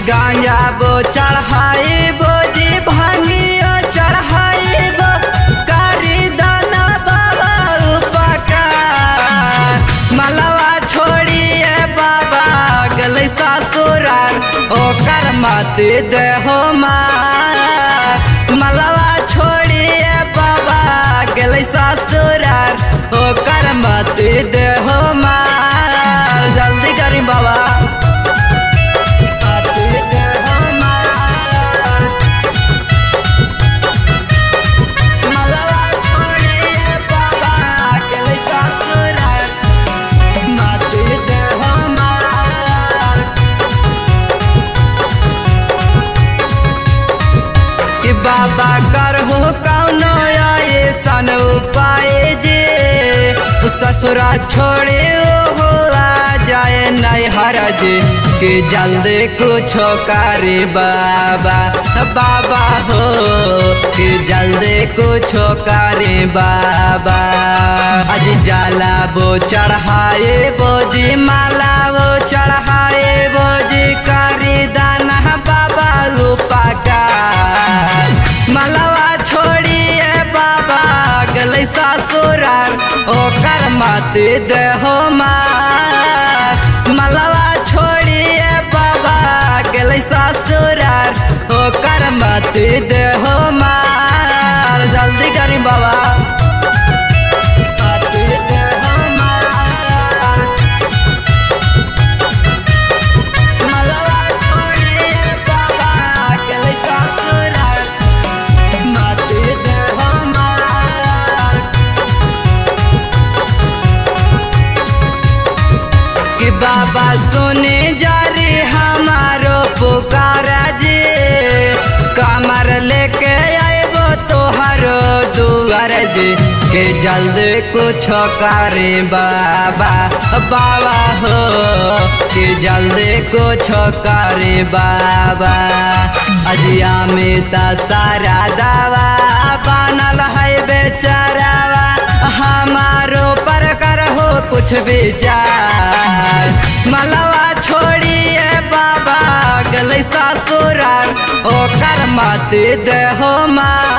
गांजा बो चढ़ाई बो जी भांगियो चढ़ाई बो कारी दाना बाबा उपकार मलवा छोड़िए बाबा गलै ससुरार ओकर मत देहो मार मलवा छोड़िए बाबा गलै ससुरार ओकर मत देहो मार जल्दी करी बाबा मत देहो मार। मलवा छोड़िए बाबा गलै ससुरार मत देहो मार। कि बाबा करहु कौनो ऐसन उपाय जे ससुरा छोड़े हो आ जाए नहीं हरज कि जल्दी कुछो करे बाबा बाबा हो कि जल्दी कुछो करे बाबा अज जाला वो चढ़ाए बोजी माला वो चढ़ाए बोजी करी दाना बाबा रूपा का मलवा छोड़िए बाबा गलै ससुरार ओकर मत देहो मार मलवा छोड़िए बाबा गलै ससुरार ओकर मत देहो मार जल्दी करी बाबा मत देहो मार। मलवा छोड़िए बाबा गलै ससुरार मत देहो मार। कि बाबा सुने जा रे हमारो पुकारा जे कमर लेके आएबो तोहरो दुआर जे के जल्दी कुछ करे बाबा बाबा हो कि जल्दी कुछ करे बाबा अजिया में त सारा दावा बनल है बेचारावा हमारो पर करहो कुछ विचार मलवा छोड़िए बाबा गलै ससुरार ओकर मत देहो मार